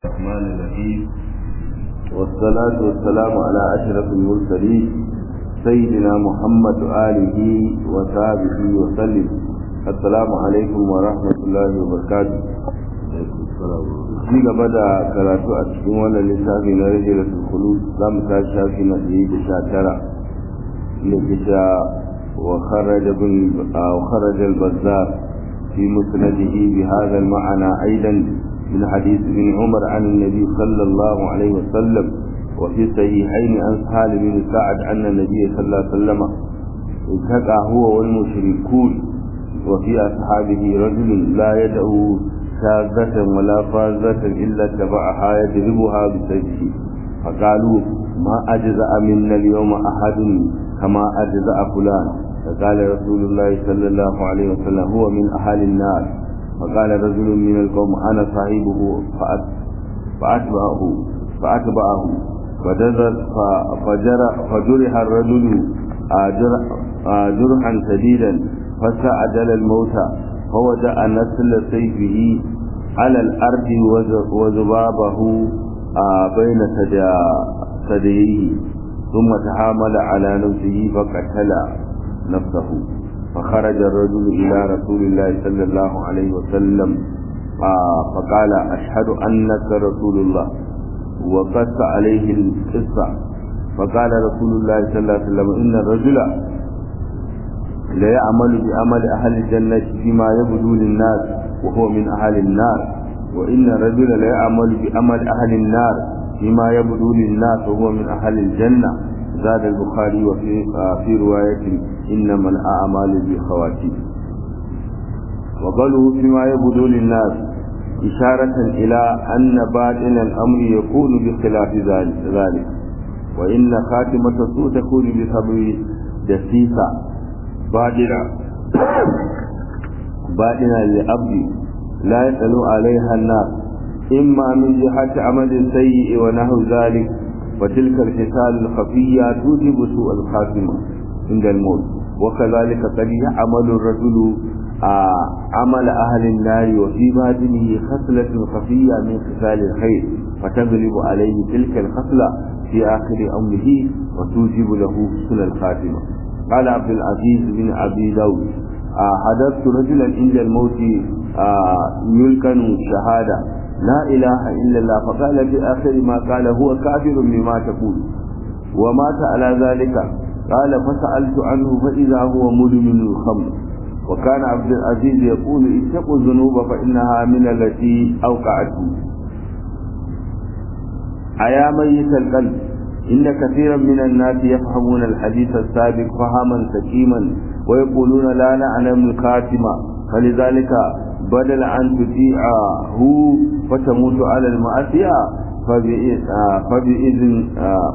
الرحمن الرحيم والصلاة والسلام على أشرف المرسلين سيدنا محمد آله وصحبه وسلم السلام عليكم ورحمة الله وبركاته ci gaba da karatu a cikin wannan littafi na rajulatul khulud za mu ta shafi na ɗaya da sha tara ne kita wa kharaja bin wa kharaja al-bazzar fi musnadihi bi hadha al-ma'ana aidan من حديث ابن عمر عن النبي صلى الله عليه وسلم وفي الصحيحين عن سهل بن سعد أن النبي صلى الله عليه وسلم التقى هو والمشركون وفي أصحابه رجل لا يدعو شاذة ولا فازة إلا اتبعها يضربها بسيفه فقالوا ما أجزأ منا اليوم أحد كما أجزأ فلان فقال رسول الله صلى الله عليه وسلم هو من أهل النار فقال رجل من القوم أنا صاحبه فأتبعه فأتبعه فجرح الرجل جرحا شديدا فسعدل الموت فوجع نسل سيفه على الأرض وذبابه بين ثدييه ثم تحامل على نفسه فقتل نفسه فخرج الرجل إلى رسول الله صلى الله عليه وسلم فقال أشهد أنك رسول الله وقص عليه القصة فقال رسول الله صلى الله عليه وسلم إن الرجل لا يعمل بعمل أهل الجنة فيما يبدو للناس وهو من أهل النار وإن الرجل لا يعمل بعمل أهل النار فيما يبدو للناس وهو من أهل الجنة زاد البخاري وفي في رواية إنما الأعمال بالخواتيم وقالوا فيما يبدو للناس إشارة إلى أن باطن الأمر يكون بخلاف ذلك وإن خاتمة السوء تكون بسبب دسيسة باطنة باطنة للأبد لا يسأل عليها الناس إما من جهة عمل سيء ونحو ذلك وتلك الخصال الخفية توجب سوء الخاتمة عند الموت وكذلك قد يعمل الرجل آه عمل أهل النار وفي باطنه خصلة خفية من خصال الخير فتغلب عليه تلك الخصلة في آخر أمره وتوجب له حسن الخاتمة قال عبد العزيز بن أبي داود آه حدثت رجلا عند الموت آه يلكن شهادة لا إله إلا الله فقال في آخر ما قال هو كافر بما تقول ومات على ذلك قال فسألت عنه فإذا هو مدمن الخمر وكان عبد العزيز يقول اتقوا الذنوب فإنها من التي أوقعته أيا ميت القلب إن كثيرا من الناس يفهمون الحديث السابق فهما سكيما ويقولون لا نعلم الخاتمة فلذلك بدل أن تطيعه فتموت على المعصية فبإذن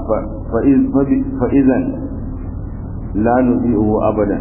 فإذا لا نطيعه أبدا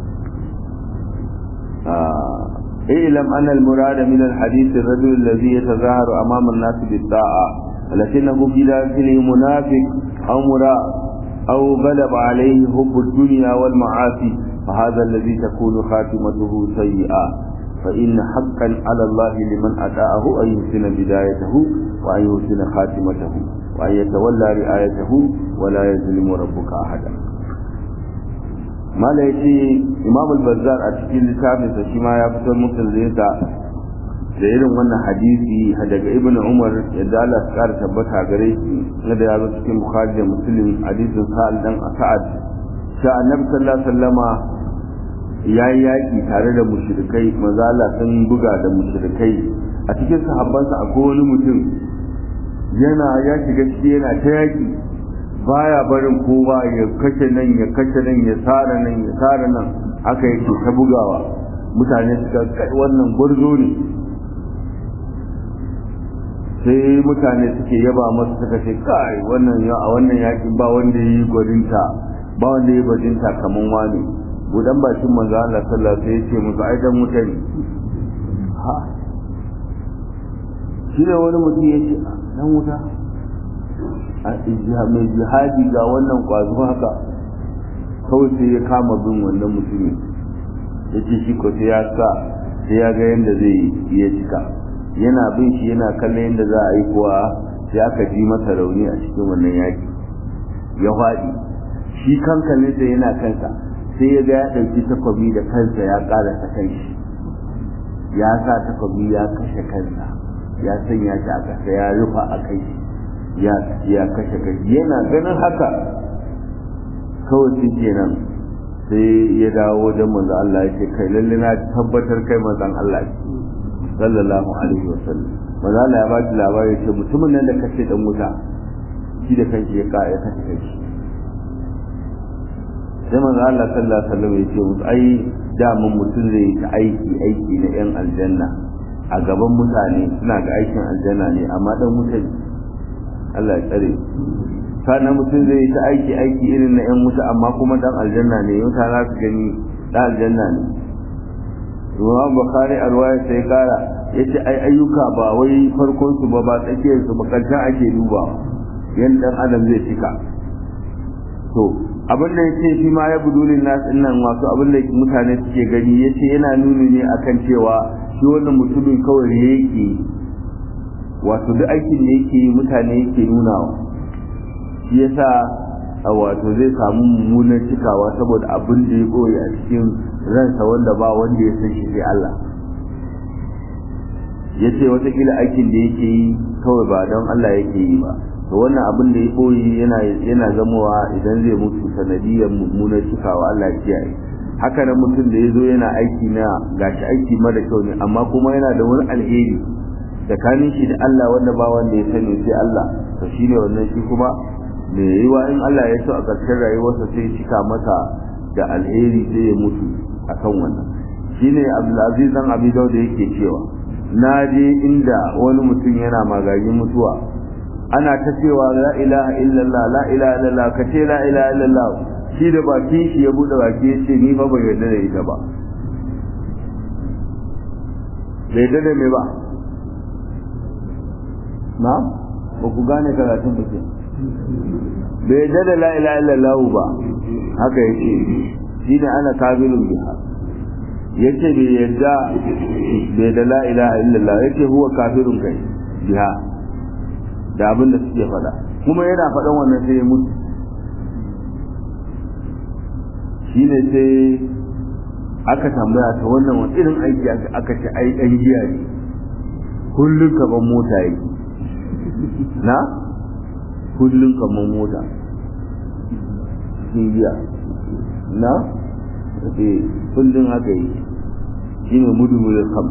اعلم أن المراد من الحديث الرجل الذي يتظاهر أمام الناس بالطاعة لكنه في داخله منافق أو مراء أو غلب عليه حب الدنيا والمعاصي فهذا الذي تكون خاتمته سيئة فإن حقا على الله لمن أتاءه أن يحسن بدايته وأن يحسن خاتمته وأن يتولى رعايته ولا يظلم ربك أحدا mala ya ce imam al-bazzar a cikin littafinsa shi ma ya fitar musulunta da irin wannan hadisi daga ibn umar yadda Allah ya kara tabbata gare shi na da ya zo cikin bukhari da muslim hadisin sa'al dan sa'ad sha annabi sallallahu alaihi wasallama ya yi yaƙi tare da mushrikai maza Allah sun buga da mushrikai a cikin sahabbansa akwai wani mutum yana ya shiga ciki yana ta yaƙi baya barin kowa ya kashe nan ya kashe nan ya tsara nan ya tsara nan haka yake ta bugawa mutane suka kai wannan gwarzo ne sai mutane suke yaba masa suka ce kai wannan a wannan yaƙin ba wanda ya yi gwarinta ba wanda ya yi gwarinta kaman wani budan bakin manzo Allah sallallahu alaihi wasallam ya ce musu ai dan mutane ha shi ne wani mutum ya ce dan wuta a mai jihadi ga wannan kwazo haka kawai sai ya kama bin wannan mutumin ya ce shi ko sai ya sa sai ya ga yadda zai iya cika yana bin shi yana kallon yadda za a yi kuwa sai aka ji masa rauni a cikin wannan yaki ya faɗi shi kankalinsa yana kansa sai ya ga ya ɗauki takwabi da kansa ya ƙara ta kai shi ya sa takwabi ya kashe kansa ya sanya shi a ƙasa ya rufa a kai shi ya kashe kai yana ganin haka kawai shi kenan sai ya dawo wajen manzo Allah ya ce kai lalle na tabbatar kai manzon Allah sallallahu alaihi wasallam manzo Allah ya ba shi labari ya ce mutumin nan da kace dan wuta shi da kanshi ya ka ya kashe kai sai manzo Allah sallallahu alaihi wasallam ya ce musu ai da mun mutum zai ta aiki aiki na yan aljanna a gaban mutane suna ga aikin aljanna ne amma dan wuta Allah ya tsare sannan mutum zai yi ta aiki aiki irin na yan wuta amma kuma dan aljanna ne yau ta za su gani dan aljanna ne Imam Bukhari a ruwaya sai kara yace ai ayyuka ba wai farkon su ba ba tsakiyar su makantan ake duba yan dan adam zai cika to abin da yace shi ma ya budulin nas nan wasu abin da mutane suke gani yace yana nuni ne akan cewa shi wannan mutumin kawai yake wato duk aikin da yake yi mutane yake nunawa shi yasa a wato zai samu mummunan cikawa saboda abin da ya ɓoye a cikin ransa wanda ba wanda ya san shi sai Allah ya ce watakila aikin da yake yi kawai ba don Allah yake yi ba to wannan abin da ya ɓoye yana yana zamowa idan zai mutu sanadiyar mummunan cikawa Allah ya kiyaye haka nan mutum da ya zo yana aiki na gashi aiki mara kyau ne amma kuma yana da wani alheri tsakanin shi da Allah wanda ba wanda ya sani sai Allah to shine wannan shi kuma me yiwa in Allah ya so a ƙarshen rayuwarsa sai cika masa da alheri sai ya mutu akan wannan shine Abdulaziz dan Abi Dawud yake cewa na je inda wani mutum yana magagin mutuwa ana ta cewa la ilaha illallah la ilaha illallah ka ce la ilaha illallah shi da baki shi ya bude baki ya ce ni fa ban yarda da ita ba bai yarda da me ba na ba ku gane karatun ba ke bai yadda da la ilaha illallah ba haka yake shine ana kafirun biha yace bai yadda bai da la ilaha illallah yace huwa kafirun kai biha da abin da suke faɗa kuma yana faɗan wannan sai ya mutu shine sai aka tambaya ta wannan wani irin aiki aka ce ai ɗan giya ne kullum kaban mota yake na kullum kamar mota cikin giya na eh kullum haka yi shi ne mudumulin kam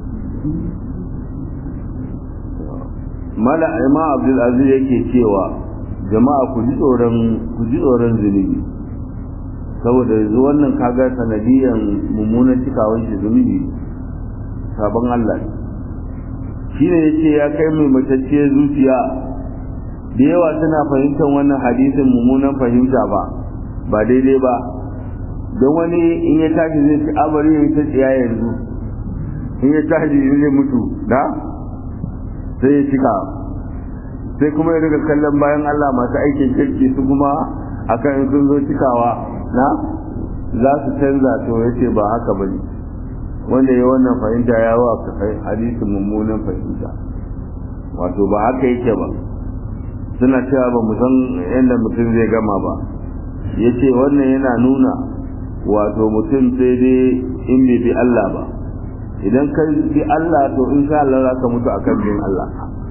mala ima abdulaziz yake cewa jama'a ku ji tsoron ku ji tsoron zunubi saboda yanzu wannan kaga sanadiyan mummunan cikawan shi zunubi sabon Allah shi ne ya ce ya kai mai matacciyar zuciya da yawa suna fahimtar wannan hadisin mummunan fahimta ba ba daidai ba don wani in ya tashi zai ci abari ya ta tsiya yanzu in ya tashi zai mutu da sai ya cika sai kuma ya riga kallon bayan Allah masu aikin kirki su kuma akan in sun zo cikawa na za su canza to ya ce ba haka ba ne wanda ya wannan fahimta ya wa hadisin mummunan fahimta wato ba haka yake ba suna cewa ba mu san yadda mutum zai gama ba ya ce wannan yana nuna wato mutum sai dai in bai bi Allah ba idan ka bi Allah to in sha Allah za ka mutu akan bin Allah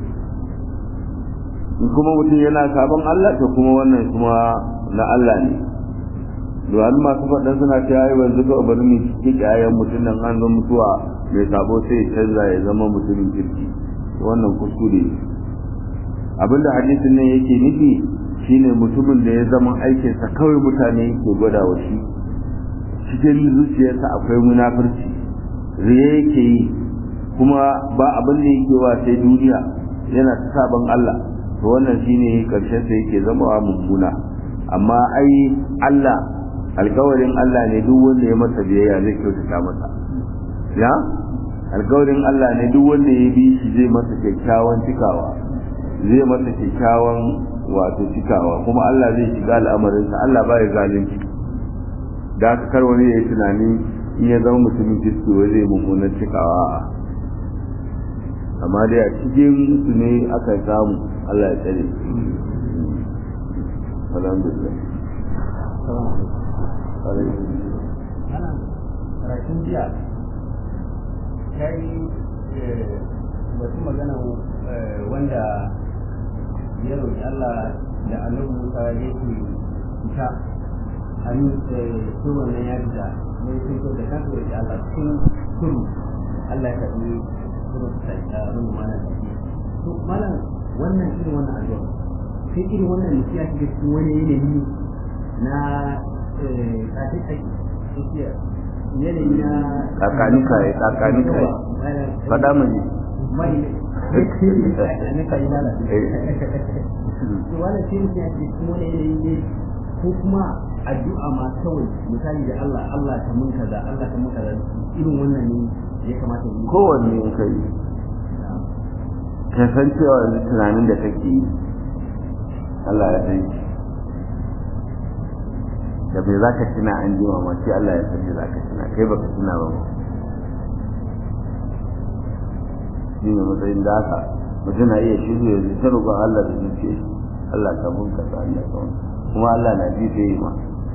in kuma mutum yana sabon Allah to kuma wannan kuma na Allah ne domin masu faɗin suna cewa yi wanzu ka bari mu cikin ƴaƴan mutum nan an zo mutuwa mai sabo sai canza ya zama mutumin kirki wannan kuskure abinda hadisin nan yake nufi shine mutumin da ya zama aikinsa kawai mutane ke gwada wa shi cikin zuciyarsa akwai munafurci riya yake yi kuma ba abin da yake wa sai duniya yana ta sabon Allah to wannan shine karshen sa yake zama mummuna amma ai Allah alkawarin Allah ne duk wanda ya masa biyayya zai kyautata masa ya alkawarin Allah ne duk wanda ya bi shi zai masa kyakkyawan cikawa zai masa kyakkyawan wato cikawa kuma Allah zai shiga al'amarinsa Allah ba ya zalunci da aka kar wani ya yi tunani in ya zama mutumin kirki wai zai mummunan cikawa amma dai a cikin su ne aka samu Allah ya tsare alhamdulillah karatun jiya ya yi wasu magana wanda ya roƙi Allah da annabi Musa ya ke fita hannu su wannan ya fita ne sun so da kansu roƙi Allah cikin kudu Allah ya tafi kudu ta abin da mana tafi to malam wannan irin wannan addu'a sai irin wannan ne ya shiga cikin wani yanayi na kafin aiki yanayi na kakanika ya kakanika ya faɗa mu ne mai ne ka yi lalata to wannan shi ne ya ce kuma wani yanayi ne ko kuma addu'a ma kawai misali da Allah Allah ta mun kaza Allah ta mun kaza irin wannan ne ya kamata yi kowanne in kai ka san cewa yanzu tunanin da kake yi Allah ya san shi da bai za ka tuna an ji ma sai Allah ya san za ka tuna kai baka tuna ba ma shi ne matsayin da haka mutum na iya shirya ya ta roƙon Allah da zuciya shi Allah ka mun ka sa Allah ka kuma Allah na ji sai ma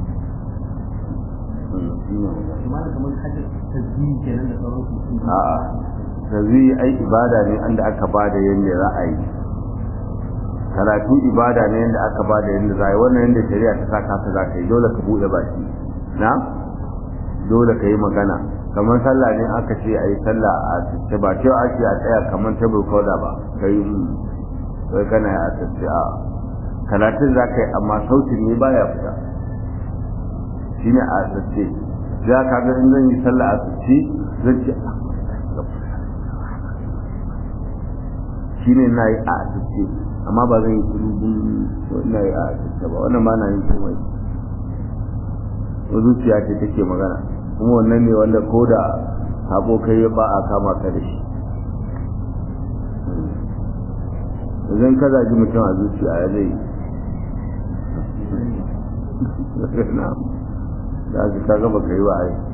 kamar kamar hajjar tasbihi kenan da sauransu a'a tazi ai ibada ne anda aka bada yanda za a yi karatu ibada ne yanda aka bada yanda za a yi wannan yanda shari'a ta saka ka za ka yi dole ka bude baki na dole ka yi magana kamar sallah ne aka ce a yi sallah a tace ba cewa ake a tsaya kamar ta koda ba ka yi sai kana a tace a karatun za ka yi amma sautin ne baya fita shine a tace za ka ga in zan yi sallah a tace zan ce shine na yi a asirce amma ba zan yi kulubun na yi a asirce ba wannan ba na yin komai zuciya ce take magana kuma wannan ne wanda ko da sabo kai ba a kama ka da shi idan ka zaji mutum a zuciya ya zai na da su ka gaba ka yi wa ai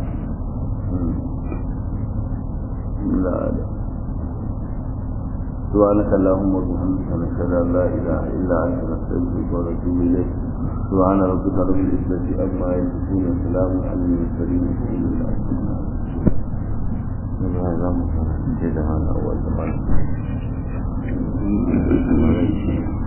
سبحانك اللهم وبحمدك نشهد ان لا اله الا انت نستغفرك ونتوب اليك سبحان ربك رب العزه عما يصفون وسلام على المرسلين والحمد لله رب العالمين